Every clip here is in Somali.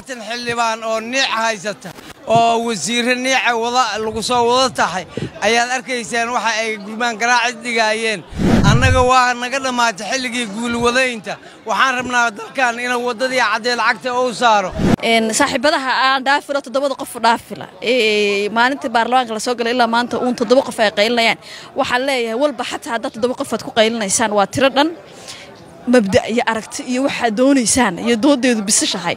toddobaatan xildhibaan oo niic haysata oo wasiirre niica wada lagu soo wada tahay ayaad arkaysaan waxa ay gurmaan garaacis dhigaayeen annaga waa naga dhammaatay xilligii guulwadaynta waxaan rabnaa dalkan inuu waddadii caddee lacagta uu saaro saaxiibadaha aan dhaafilo toddobada qof dhaafila maalintii baarlamaanka lasoo galay ilaa maanta uun toddoba qof ay qaylinayaan waxaan leeyahay walba xataa haddaad toddoba qof aad ku qaylinaysaan waa tiro dhan mabda iyo aragti iyo waxaad doonaysaan iyo doodeedu bisishahay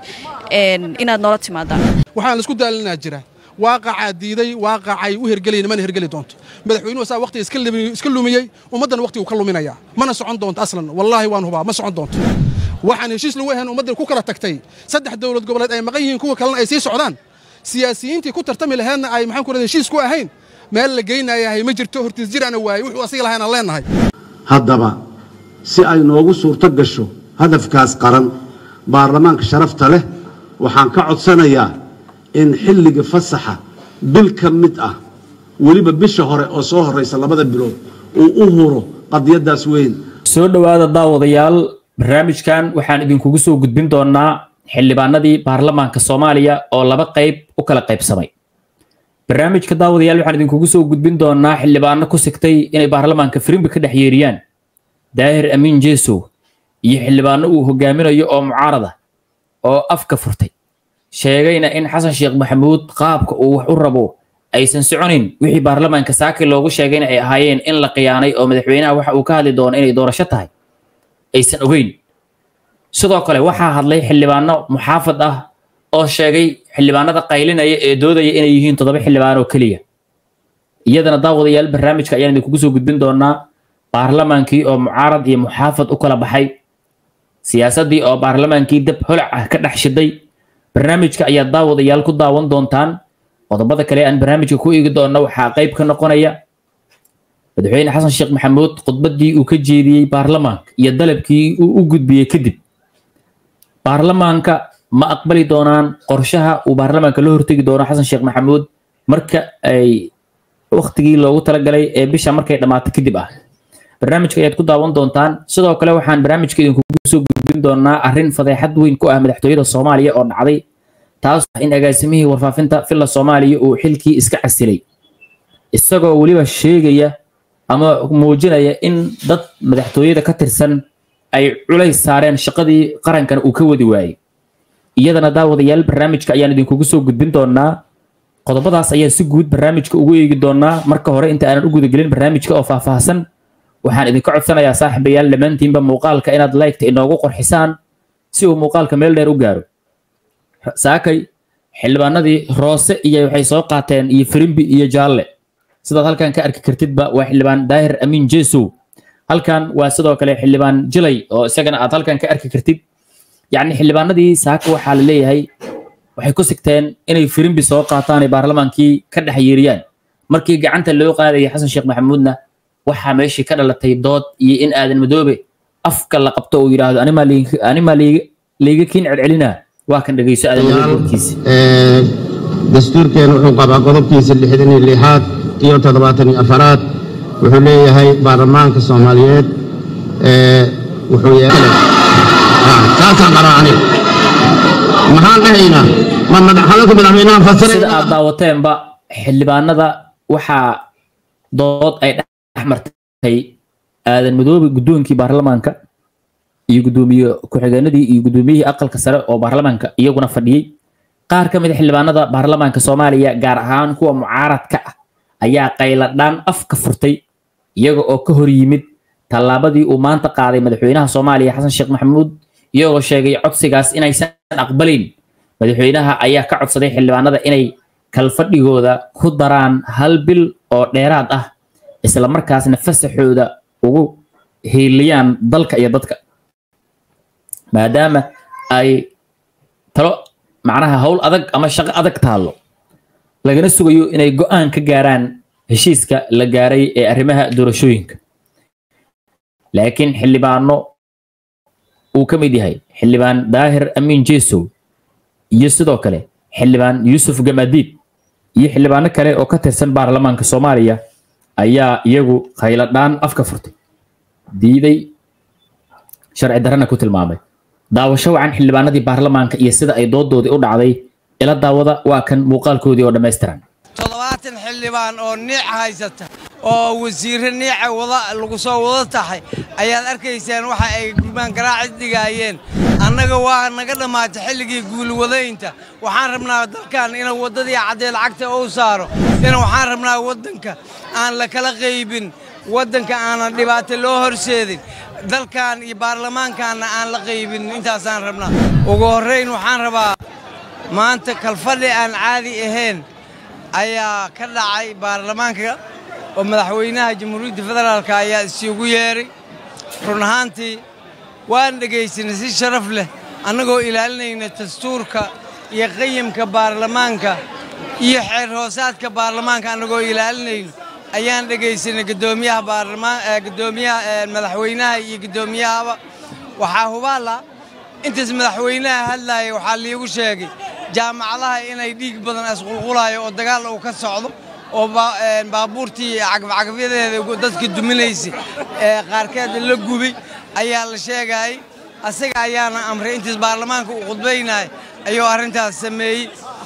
inaad noola timaadaan waxaan laisku daalinaa jira waaqacaa diiday waaqacay u hergelayna mana hergeli doonto madaxweynuhu saa waqtiga iska lumiyey ummaddan waqtigu ka luminayaa mana socon doonto aslan wallaahi waan hubaa ma socon doonto waxaan heshiis lagu ahayn ummaddan ku kala tagtay saddex dowlad goboleed ay maqan yihiin kuwa kalena ay sii socdaan siyaasiyiintii ku tartami laheedna ay maxaan ku rahda heshiis ku ahayn meel la geynayahay ma jirto hortiis jir ana waayey wuxuu asiga lahayn aan leennahay haddaba si ay noogu suurto gasho hadafkaas qaran baarlamaanka sharafta leh waxaan ka codsanayaa in xilliga fasaxa bil ka mid ah weliba bisha hore oo soo horraysa labada bilood uu u huro qadiyaddaas weyn soo dhowaada daawadayaal barnaamijkan waxaan idinkugu soo gudbin doonaa xildhibaanadii baarlamaanka soomaaliya oo laba qayb u kala qaybsamay barnaamijka daawadayaal waxaan idinkugu soo gudbin doonaa xildhibaano ku sigtay inay baarlamaanka firimbi ka dhex yeeriyaan daahir amiin jeesow iyo xildhibaano uu hogaaminayo oo mucaarada oo afka furtay sheegayna in xasan sheekh maxamuud qaabka uu wax u rabo aysan soconin wixii baarlamaanka saaki loogu sheegayna ay ahaayeen in la khiyaanay oo madaxweynaha waxa uu ka hadli doono inay doorasho tahay aysan ogeyn sidoo kale waxaa hadlay xildhibaano muxaafad ah oo sheegay xildhibaanada qaylinaya ee doodaya inay yihiin toddoba xildhibaan oo keliya iyadana daawadayaal barnaamijka ayaan idinkugu soo gudbin doonaa baarlamaankii oo mucaarad iyo muxaafad u kala baxay siyaasaddii oo baarlamaankii dab holac ah ka dhex shiday barnaamijka ayaad daawadayaal ku daawan doontaan qodobada kale aan barnaamijka ku eegi doonno waxaa qayb ka noqonaya madaxweyne xasan sheekh maxamuud khudbaddii uu ka jeediyey baarlamaanka iyo dalabkii uu u gudbiyey kadib baarlamaanka ma aqbali doonaan qorshaha uu baarlamaanka la hortegi doono xasan sheekh maxamuud marka ay waktigii loogu talagalay ee bisha markay dhammaato kadib ah barnaamijka ayaad ku daawan doontaan sidoo kale waxaan barnaamijka idinkugu soo gudbin doonaa arrin fadeexad weyn ku ah madaxtooyada soomaaliya oo dhacday taas in agaasimihii warfaafinta villa soomaaliya uu xilkii iska casilay isagoo weliba sheegaya ama muujinaya in dad madaxtooyada ka tirsan ay culays saareen shaqadii qarankan uu ka wadi waayey iyadana daawadayaal barnaamijka ayaan idinkugu soo gudbin doonaa qodobadaas ayaan si guud barnaamijka ugu eegi doonaa marka hore inta aanan u gudagelin barnaamijka oo faahfaahsan waxaan idinka codsanayaa saaxiibayaal dhammaantiinba muuqaalka inaad laygta inoogu qorxisaan si uu muuqaalka meel dheer u gaaro saakay xildhibaanadii roose iyo waxay soo qaateen iyo firimbi iyo jaalle sidaad halkan ka arki kartidba waa xildhibaan daahir amiin jeesow halkan waa sidoo kale xildhibaan jilay oo isagana aad halkan ka arki kartid yacni xildhibaanadii saaka waxaa la leeyahay waxay ku sigteen inay firimbi soo qaataan ay baarlamaankii ka dhex yeeriyaan markii gacanta loo qaadayay xasan sheekh maxamuudna waxaa meeshii ka dhalatay dood iyo in aadan madoobe afka la qabto uu yidhaahdo animaa layga kiin celcelinaa waa kan dhegeyso aadan madoobe warkiisa dastuurkeena wuxuu qabaa qodobkiisa lixdan iyo lixaad iyo toddobaatan iyo afaraad wuxuu leeyahay baarlamaanka soomaaliyeed wuxuu yeelay saasaan qabaa aniga maxaan dhahaynaa ma hadalka madaxweynaha fasira sida aad daawateenba xildhibaanada waxaa dood ay dhex martay aadan madoobe guddoonkii baarlamaanka iyo guddoomiye ku-xigeenadii iyo guddoomiyihii aqalka sare oo baarlamaanka iyaguna fadhiyey qaar ka mid a xildhibaanada baarlamaanka soomaaliya gaar ahaan kuwa mucaaradka ah ayaa qayladhaan afka furtay iyaga oo ka hor yimid tallaabadii uu maanta qaaday madaxweynaha soomaaliya xasan sheekh maxamuud iyagoo sheegay codsigaas inaysan aqbalayn madaxweynaha ayaa ka codsaday xildhibaanada inay kalfadhigooda ku daraan hal bil oo dheeraad ah isla markaasna fasaxooda ugu hiiliyaan dalka iyo dadka maadaama ay talo macnaha howl adag ama shaqo adag taallo lagana sugayo inay go-aan ka gaaraan heshiiska la gaaray ee arrimaha doorashooyinka laakiin xildhibaano uu ka mid yahay xildhibaan daahir amiin jeesow iyo sidoo kale xildhibaan yuusuf gamadiid iyo xildhibaano kale oo ka tirsan baarlamaanka soomaaliya ayaa iyagu khayladhaan afka furtay diiday sharci darana ku tilmaamay daawasho wacan xildhibaanadii baarlamaanka iyo sida ay doodoodii u dhacday ila daawada waa kan muuqaalkoodii oo dhammaystiran toddobaatan xildhibaan oo niic haysata oo wasiirro niica wada lagu soo wada tahay ayaad arkaysaan waxa ay gurmaan garaacis dhigaayeen annaga waa naga dhammaatay xilligii guulwadaynta waxaan rabnaa dalkan inuu waddadii caddee lacagta uu saaro in waxaan rabnaa waddanka aan la kala qaybin waddanka aanan dhibaato loo horseedin dalkan iyo baarlamaankaanna aan la qaybin intaasaan rabnaa ugu horrayn waxaan rabaa maanta kalfadhi aan caadi ahayn ayaa ka dhacay baarlamaanka oo madaxweynaha jamhuuriyadda federaalk ayaa isugu yeedhay run ahaantii waan dhegaysanay si sharaf leh annagoo ilaalinayna dastuurka iyo qayimka baarlamaanka iyo xeer hoosaadka baarlamaanka annagoo ilaalinayno ayaan dhegaysanay guddoomiyaha baarlamaan guddoomiyaha madaxweynaha iyo guddoomiyahaba waxaa hubaala intaas madaxweynaha hadlaaya waxaa liigu sheegay jaamacadaha inay dhiig badan isqulqulayo oo dagaal uu ka socdo oo baabuurtii cagafcagafyadeeda dadka duminaysay ee qaarkeeda la gubay ayaa la sheegayay asaga ayaana amray intaas baarlamaanka uu khudbaynaya ayuu arrintaas sameeyey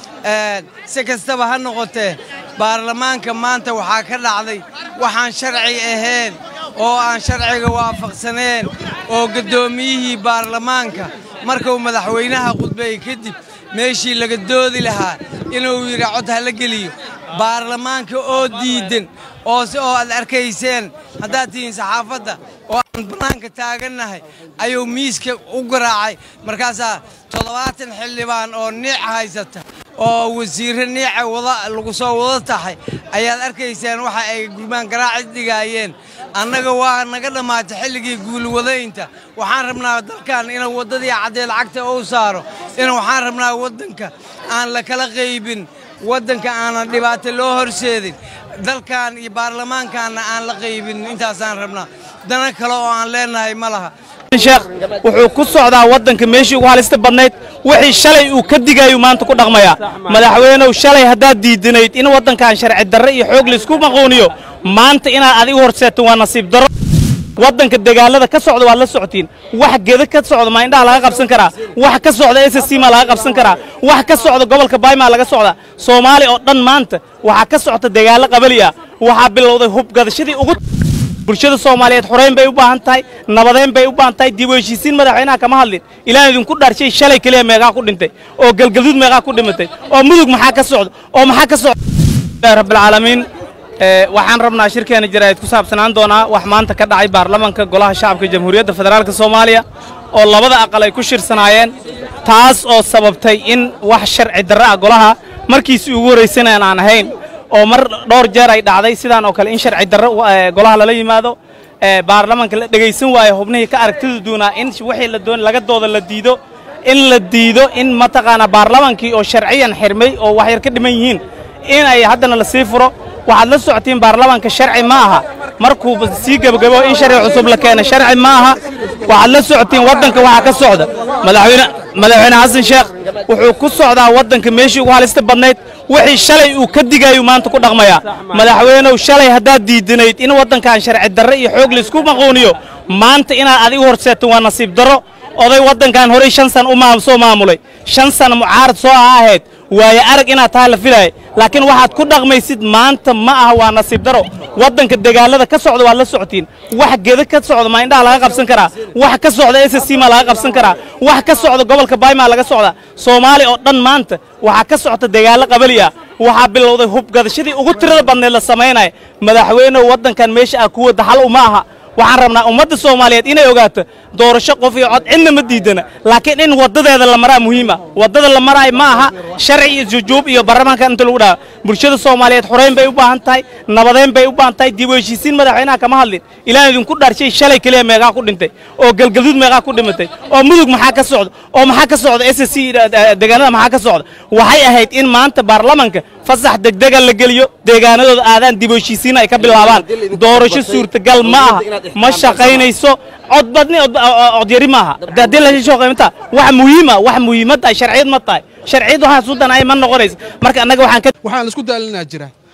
si kastaba ha noqotee baarlamaanka maanta waxaa ka dhacday waxaan sharci ahayn oo aan sharciga waafaqsaneen oo guddoomiyihii baarlamaanka markuu madaxweynaha khudbeeyey kadib meeshii laga doodi lahaa inuu yidhi cod ha la geliyo baarlamaanka oo diidan oo si oo aad arkayseen haddaad tihiin saxaafadda oo aan bannaanka taagannahay ayuu miiska u garaacay markaasaa toddobaatan xildhibaan oo niic haysata oo wasiirro niica wada lagu soo wada tahay ayaad arkaysaan waxa ay gurmaan garaacis dhigaayeen annaga waa naga dhammaatay xilligii guulwadaynta waxaan rabnaa dalkan inuu waddadii caddee lacagta uu saaro in waxaan rabnaa waddanka aan la kala qaybin waddanka aanan dhibaato loo horseedin dalkan iyo baarlamaankaanna aan la qaybin intaasaan rabnaa dana kale oo aan leenahay ma laha sheekh wuxuu ku socdaa waddanka meeshii ugu halista badnayd wixii shalay uu ka digayu maanta ku dhaqmayaa madaxweynow shalay haddaad diidanayd in waddankan sharci darre iyo xoog laysku maquuniyo maanta inaad adigu horseeto waa nasiib darro waddanka dagaalada ka socda waad la socotiin wax geda ka socda maa indhaha laga qabsan karaa wax ka socda s c maa laga qabsan karaa wax ka socda gobolka baymaa laga socda soomaaliya oo dhan maanta waxaa ka socta dagaallo qabali ah waxaa bilowday hubgadashadii ugu bulshada soomaaliyeed xorayn bay u baahan tahay nabadeyn bay u baahan tahay dib u heshiisiin madaxweynaha kama hadlin ilaan idinku dharshay shalay keliya meeqaa ku dhintay oo galgaduud meeqaa ku dhimatay oo mudug maxaa ka socda oo maxaa ka socda rabbilcaalamiin waxaan rabnaa shirkeena jaraa'id ku saabsanaan doonaa wax maanta ka dhacay baarlamaanka golaha shacabka jamhuuriyadda federaalka soomaaliya oo labada aqal ay ku shirsanaayeen taas oo sababtay in wax sharci darre ah golaha markiisii ugu horraysanaan aan ahayn oo mar dhowr jeer ay dhacday sidaan oo kale in sharci darre golaha lala yimaado baarlamaanka la dhegaysan waayo xubnihii ka aragtida duunaa in wixii la doon laga dooda la diido in la diido in mataqaanaa baarlamaankii oo sharciyan xirmay oo wax yar ka dhiman yihiin in ay haddana la sii furo waxaad la socotiin baarlamaanka sharci ma aha markuu sii gebagabo in sharci cusub la keena sharci ma aha waxaad la socotiin waddanka waxaa ka socda madaxweyne madaxweyne xasan sheekh wuxuu ku socdaa waddanka meeshii ugu halista badnayd wixii shalay uu ka digayu maanta ku dhaqmayaa madaxweynow shalay haddaad diidanayd in waddankan sharci darre iyo xoog laysku maquuniyo maanta inaad adigu horseeto waa nasiib darro oday waddankan horey shan san u soo maamulay shan sana mucaarad soo aha ahayd waayo arag inaad tahay la filaaya laakiin waxaad ku dhaqmaysid maanta ma aha waa nasiib daro waddanka dagaalada ka socda waad la socotiin wax geda ka socda maa indhaha laga qabsan karaa wax ka socda s c maa laga qabsan karaa wax ka socda gobolka baymaa laga socda soomaaliya oo dhan maanta waxaa ka socta dagaallo qabali ah waxaa bilowday hubgadashadii ugu tirada badneed la samaynaya madaxweynehu waddankan meesha ah kuwa daxal uma aha waxaan rabnaa ummadda soomaaliyeed inay ogaato doorasho qof iyo cod cidna ma diidana laakiin in waddadeeda la maraa muhiima waddada la maraay ma aha sharci iyo jujuub iyo baarlamaanka inta lagu dhaha bulshada soomaaliyeed xorayn bay u baahan tahay nabadeyn bay u baahan tahay dib u heshiisiin madaxweynaha kama hadlin ilaan idinku dharshay shalay keliya meeqaa ku dhintay oo galgaduud meeqaa ku dhimatay oo mudug maxaa ka socda oo maxaa ka socda s c deegaanada maxaa ka socda waxay ahayd in maanta baarlamaanka fasax degdega la geliyo deegaanadooda aadaan dib u heshiisiin ay ka bilaabaan doorasho suurtagal ma aha ma shaqaynayso codbadni codyari maaha haddii la shaqaynta wax muhiima wax muhiimad ah sharciyad ma tahay sharciyad waxaa sudan ay ma noqonaysa marka annaga waxaan ka waxaan isku daalinaa jira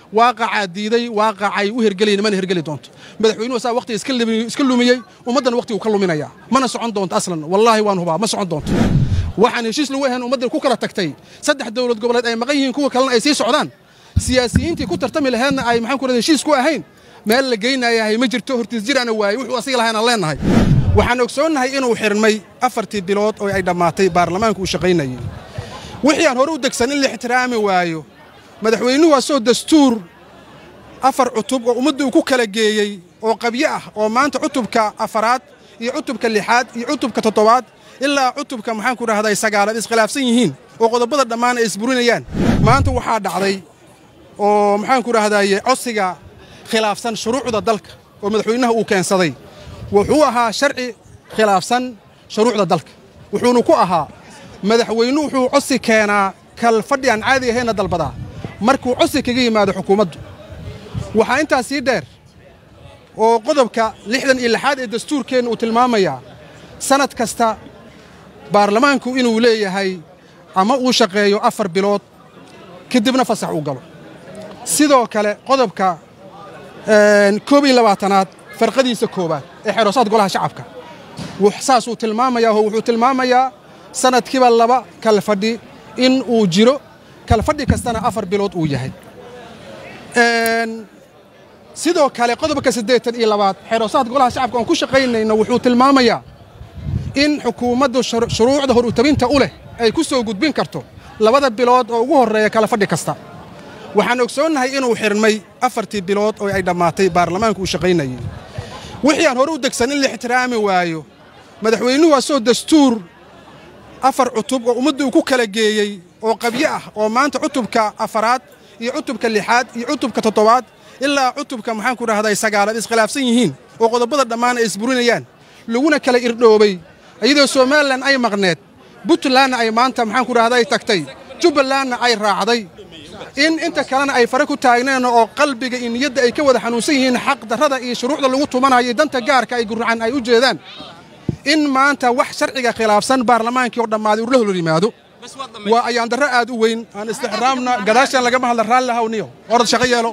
waaqacaa diiday waaqacay u hergelayna mana hergeli doonto madaxweynuhu saa waqtiga iska lumiyey ummaddan waqtigu ka luminayaa mana socon doonto aslan wallaahi waan hubaa ma socon doonto waxaan heshiis lagu ahayn ummaddan ku kala tagtay saddex dowlad goboleed ay maqan yihiin kuwa kalena ay sii socdaan siyaasiyiintii ku tartami laheedna ay maxaan ku rahda heshiis ku ahayn meel la geynayahay ma jirto hortiis jiraana waaye wuxuu asiga lahayn aan leennahay waxaan ogsoonnahay inuu xirmay afartii bilood oo ay dhammaatay baarlamaanku uu shaqaynayay wixii aan hore u degsan in la ixtiraami waayo madaxweynuhu asoo dastuur afar cutub oo ummadda uu ku kala geeyey oo qabyo ah oo maanta cutubka afaraad iyo cutubka lixaad iyo cutubka toddobaad ilaa cutubka maxaanku dhahday sagaalaad iskhilaafsan yihiin oo qodobada dhammaan ay isburinayaan maanta waxaa dhacday oo maxaanku dhahdaye codsiga khilaafsan shuruucda dalka oo madaxweynaha uu keensaday wuxuu ahaa sharci khilaafsan shuruucda dalka wuxuuna ku ahaa madaxweynuhu wuxuu codsi keenaa kal fadhi aan caadi ahayna dalbadaa markuu codsi kaga yimaado xukuumaddu waxaa intaas sii dheer oo qodobka lixdan iyo lixaad ee dastuurkeenna uu tilmaamayaa sannad kasta baarlamaanku inuu leeyahay ama uu shaqeeyo afar bilood kadibna fasax uu galo sidoo kale qodobka koob iyo labaatanaad farqadiisa koowaad ee xeroosaad golaha shacabka saasuu tilmaamayaa oo wuxuu tilmaamayaa sannadkiiba laba kala fadhi in uu jiro kala fadhi kastana afar bilood uu yahay sidoo kale qodobka siddeetan iyo labaad xeroosaad golaha shacabka oon ku shaqaynayno wuxuu tilmaamayaa in xukuumaddu shuruucda hor utabinta u leh ay ku soo gudbin karto labada bilood oo ugu horreeya kala fadhi kasta waxaan ogsoonnahay inuu xirmay afartii bilood oo ay dhammaatay baarlamaanku uu shaqaynayay wixii aan hore u degsan in la ixtiraami waayo madaxweynuhu asoo dastuur afar cutub oo ummadda uu ku kala geeyey oo qabyo ah oo maanta cutubka afaraad iyo cutubka lixaad iyo cutubka toddobaad ilaa cutubka maxaanku dhahday sagaalaad iskhilaafsan yihiin oo qodobada dhammaan ay isburinayaan laguna kala irdhoobay iyadoo somalilan ay maqneed puntlandna ay maanta maxaanku dhahday tagtay jubbalandna ay raacday in inta kalena ay fare ku taagneen oo qalbiga iyo niyadda ay ka wada xanuunsan yihiin xaq darrada iyo shuruucda lagu tumanayo danta gaarka ay gurracan ay u jeedaan in maanta wax sharciga khilaafsan baarlamaankii oo dhammaaday urla hor yimaado waa ayaan darro aad u weyn aan istixraamna gadaashan lagama hadla raalli hawniyo orad shaqo yeelo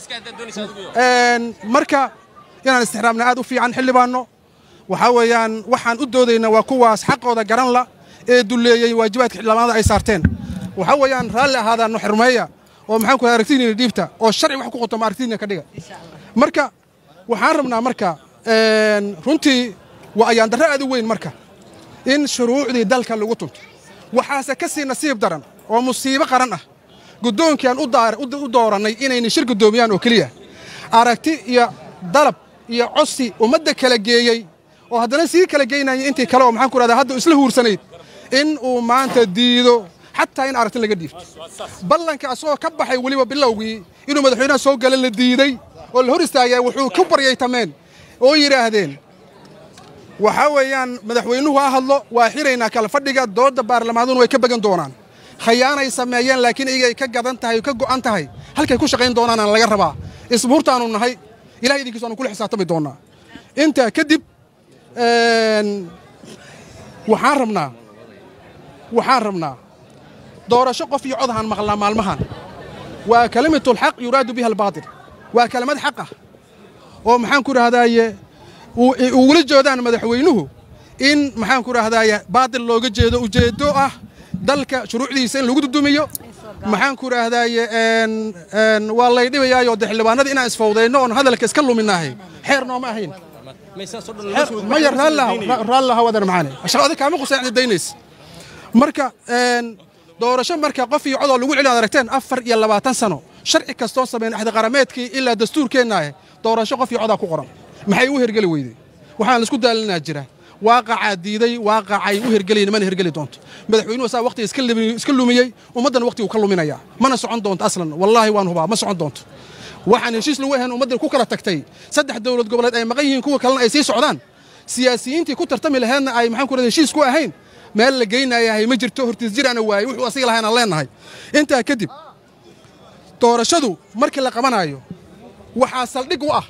marka inaan istixraamna aad u fiican xildhibaanno waxaa weeyaan waxaan u doodaynaa waa kuwaas xaqooda garan la ee dulleeyey waajibaadka xildhibaanada ay saarteen waxaa weeyaan raalli ahaadaanno xirmeeya oo maxaan ku rahay aragtidiina dhiibta oo sharci wax ku qotoma aragtidiina ka dhiga marka waxaan rabnaa marka runtii waa ayaan darro aad u weyn marka in shuruucdii dalka lagu tunto waxaase ka sii nasiib daran oo musiibo qaran ah guddoonkiaan u doorannay inayna shir guddoomiyaan oo keliya aragti iyo dalab iyo codsi ummadda kala geeyey oo haddana sii kala geynaya intii kale oo maxaan ku rahdaa hadda isla huursanayd in uu maanta diido xataa in aragti laga dhiifto ballanka asagoo ka baxay weliba bilowgii inuu madaxweynaha soo gala la diiday oo la hor istaagaya wuxuu ku baryaytameen oo yidhaahdeen waxaa weeyaan madaxweynuhu ha hadlo waa xiraynaa kala fadhiga doodda baarlamaaduna way ka began doonaan khayaanay sameeyeen laakiin iyagay ka gadan tahay ka go'an tahay halkay ku shaqayn doonaanaan laga rabaa isbuurtaanu nahay ilahay idinkiisu aanu kula xisaabtami doonnaa intaa kadib waxaan rabnaa waxaan rabnaa doorasho qof iyo cod ahaan maqlnaa maalmahan waa kalimatulxaq yuraadu biha albaatil waa kelimad xaq ah oo maxaan ku dhahdaaye ugula jeedaan madaxweynuhu in maxaan ku dhahdaaye baatil looga jeedo ujeeddo ah dalka shuruucdiisa in lagu dudumiyo maxaan ku dhahdaaye waa lay dhibayaayo de xildhibaanada inaan isfawdayno oon hadalka iska luminaahay xeer nooma ahayn maya raallaha wadan macaane shaqada kaama qusayn daynaysa marka doorasho marka qof iyo codoo lagu celin ad aragteen afar iyo labaatan sano sharci kastoo sameyn axdi qarameedkii ilaa dastuurkeennaahe doorasho qof iyo codaa ku qoran maxay u hergeli weyday waxaan laisku daalinaa jira waaqacaa diiday waaqacay u hergelayna mana hergeli doonto madaxweynuhu saa waqtiga iska lumiyey ummaddan waqtigu ka luminayaa mana socon doonto aslan wallaahi waan hubaa ma socon doonto waxaan heshiis lagu ahayn ummaddan ku kala tagtay saddex dowlad goboleed ay maqan yihiin kuwa kalena ay sii socdaan siyaasiyiintii ku tartami laheedna ay maxaan ku rahda heshiis ku ahayn meel la geynayahay ma jirto hortiis jiraana waaye wuxuu asiga lahayn aan leennahay intaa kadib doorashadu markii la qabanaayo waxaa saldhig u ah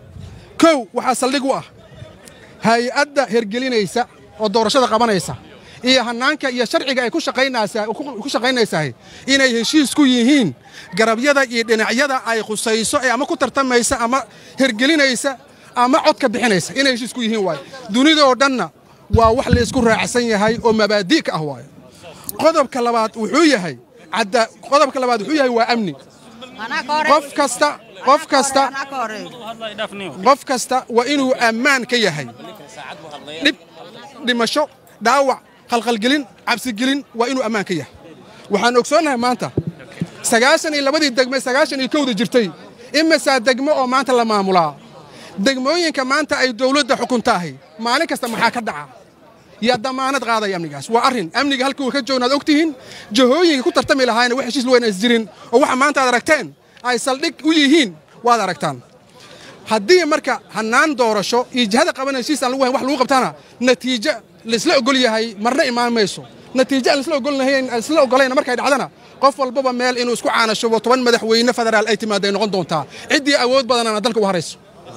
kow waxaa saldhig u ah hay-adda hergelinaysa oo doorashada qabanaysa iyo hannaanka iyo sharciga ay ku shaqaynaysaa ku shaqaynaysahay inay heshiis ku yihiin garabyada iyo dhinacyada ay khusayso ee ama ku tartamaysa ama hergelinaysa ama codka bixinaysa inay heshiis ku yihiin waaye dunidoo dhanna waa wax la isku raacsan yahay oo mabaadi' ka ah waaye qodobka labaad wuxuu yahay qodobka labaad wuxuu yahay waa amni qof kasta qof kasta qof kasta waa inuu ammaan ka yahay dhib dhimasho dhaawac khalkhalgelin cabsigelin waa inuu ammaan ka yahay waxaan ogsoonnahay maanta sagaashan iyo labadii degme sagaashan iyo kowda jirtay imisaa degmo oo maanta la maamulaa degmooyinka maanta ay dawladda xukuntaahay maalin kasta maxaa ka dhaca yaa damaanad qaadaya amnigaas waa arrin amniga halkuu ka joognaad og tihiin jahooyinka ku tartami lahaayna wax heshiis luweyn is jirin oo waxa maanta aad aragteen ay saldhig u yihiin waad aragtaan haddii marka hannaan doorasho iyo jihada qaban heshiis aan lagu hayn wax lagu qabtana natiijo laisla ogol yahay marna imaan mayso natiijo aan isla ogolayna markay dhacdana qof walbaba meel inuu isku caanashubo toban madaxweyne federaal ay timaadday noqon doontaa ciddii awood badanana dalka u harayso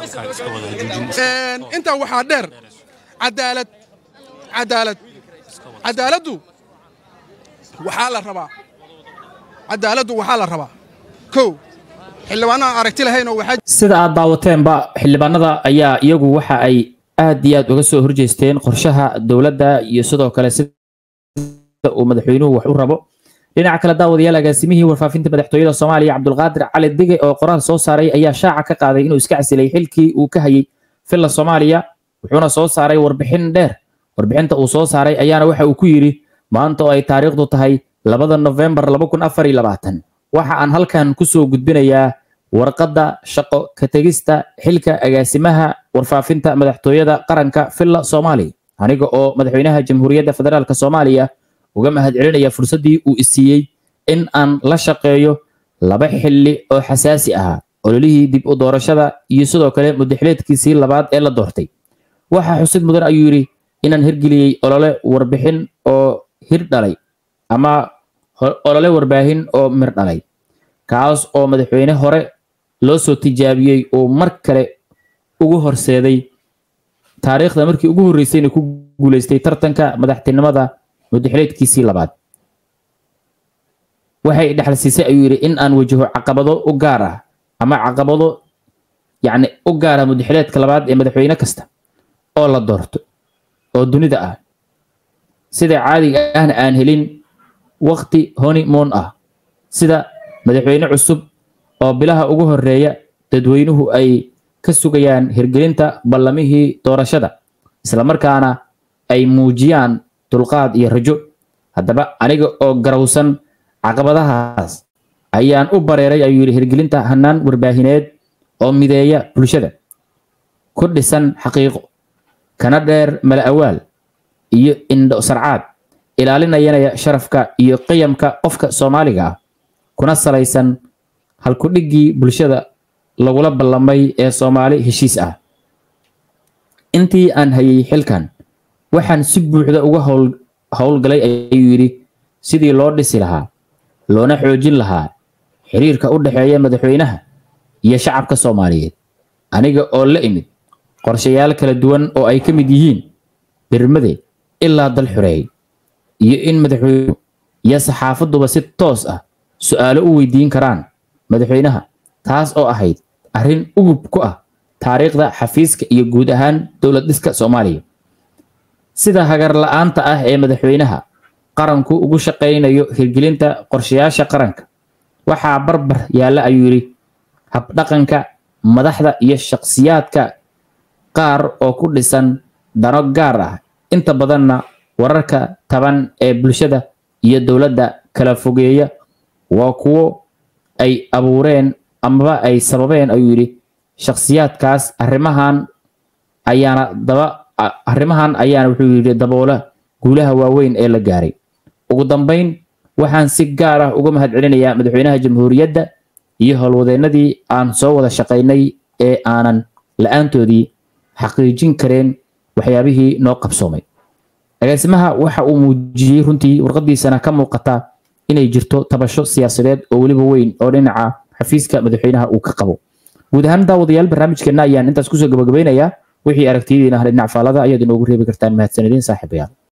intaa waxaa dheer cadaalad cadaalad cadaaladdu waxaa la rabaa cadaaladdu waxaa la rabaa kow xildhibaanaha aragti lahaynoo waxaa sida aad daawateenba xildhibaanada ayaa iyagu waxa ay aad iyo aad uga soo horjeesteen qorshaha dowladda iyo sidoo kale sida uu madaxweynuhu wax u rabo dhinaca kale daawadayaal agaasimihii warfaafinta madaxtooyada soomaaliya cabdulqaadir cali dige oo qoraal soo saaray ayaa shaaca ka qaaday inuu iska casilay xilkii uu ka hayay filla soomaaliya wuxuuna soo saaray warbixin dheer warbixinta uu soo saaray ayaana waxa uu ku yidhi maanta oo ay taariikhdu tahay labada nofembar waxa aan halkan kusoo gudbinayaa warqadda shaqo ka tegista xilka agaasimaha warfaafinta madaxtooyada qaranka filla soomaaliya aniga oo madaxweynaha jamhuuriyadda federaalk soomaaliya uga mahadcelinaya fursaddii uu isiiyey in aan la shaqeeyo laba xilli oo xasaasi ahaa ololihii dib u doorashada iyo sidoo kale mudaxileedkiisii labaad ee la doortay waxaa xusid mudan ayuu yidhi inaan hirgeliyey olole warbixin oo hir dhalay ama olole warbaahin oo mir dhalay kaas oo madaxweyne hore loo soo tijaabiyey uu mar kale ugu horseeday taariikhda markii ugu horreysayna ku guuleystay tartanka madaxtinimada mudaxileedkiisii labaad waxay dhexal siisay ayuu yidhi in aan wajaho caqabado u gaar ah ama caqabado yacni u gaar ah mudaxileedka labaad ee madaxweyne kasta oo la doorto oo dunida ah sida caadiga ahna aan helin waqti honeymoon ah sida madaxweyne cusub oo bilaha ugu horeeya dadweynuhu ay ka sugayaan hirgelinta ballamihii doorashada islamarkaana ay muujiyaan dulqaad iyo rajo haddaba aniga oo garowsan caqabadahaas ayaan u bareeray ayuu yidhi hirgelinta hannaan warbaahineed oo mideeya bulshada ku dhisan xaqiiqo kana dheer mala awaal iyo indho sarcaad ilaalinayana sharafka iyo qiyamka qofka soomaaliga ah kuna salaysan halkudhiggii bulshada lagula ballamay ee soomaali heshiis ah intii aan hayay xilkan waxaan si buuxda uga howlgalay ayuu yidhi sidii loo dhisi lahaa loona xoojin lahaa xiriirka u dhexeeya madaxweynaha iyo shacabka soomaaliyeed aniga oo la imid qorshayaal kala duwan oo ay ka mid yihiin birmade ilaa dal xoreey iyo in madaxweynuhu iyo saxaafaduba si toos ah su'aalo u weydiin karaan madaxweynaha taas oo ahayd arrin ugub ku ah taariikhda xafiiska iyo guud ahaan dowlad dhiska soomaaliya sida hagar la'aanta ah ee madaxweynaha qaranku ugu shaqaynayo hirgelinta qorshayaasha qaranka waxaa barbar yaalla ayuu yidhi habdhaqanka madaxda iyo shakhsiyaadka qaar oo ku dhisan dano gaar ah inta badanna wararka taban ee bulshada iyo dowladda kala fogeeya waa kuwo ay abuureen amaba ay sababeen ayuu yidhi shakhsiyaadkaas arrimahan ayaana daba arrimahan ayaana wuxuu yidhi daboola guulaha waaweyn ee la gaaray ugu dambayn waxaan si gaar ah uga mahadcelinayaa madaxweynaha jamhuuriyadda iyo howlwadeennadii aan soo wada shaqaynay ee aanan la-aantoodii xaqiijin kareen waxyaabihii noo qabsoomay agaasimaha waxa uu muujiyey runtii warqadiisana ka muuqata inay jirto tabasho siyaasadeed oo weliba weyn oo dhinaca xafiiska madaxweynaha uu ka qabo guud ahaan daawadayaal barnaamijkeenna ayaan intaas kusoo gabagabaynayaa wixii aragtiyadiina hal dhinac faalada ayaad inoogu reebi kartaan mahadsanidin saaxiibayaal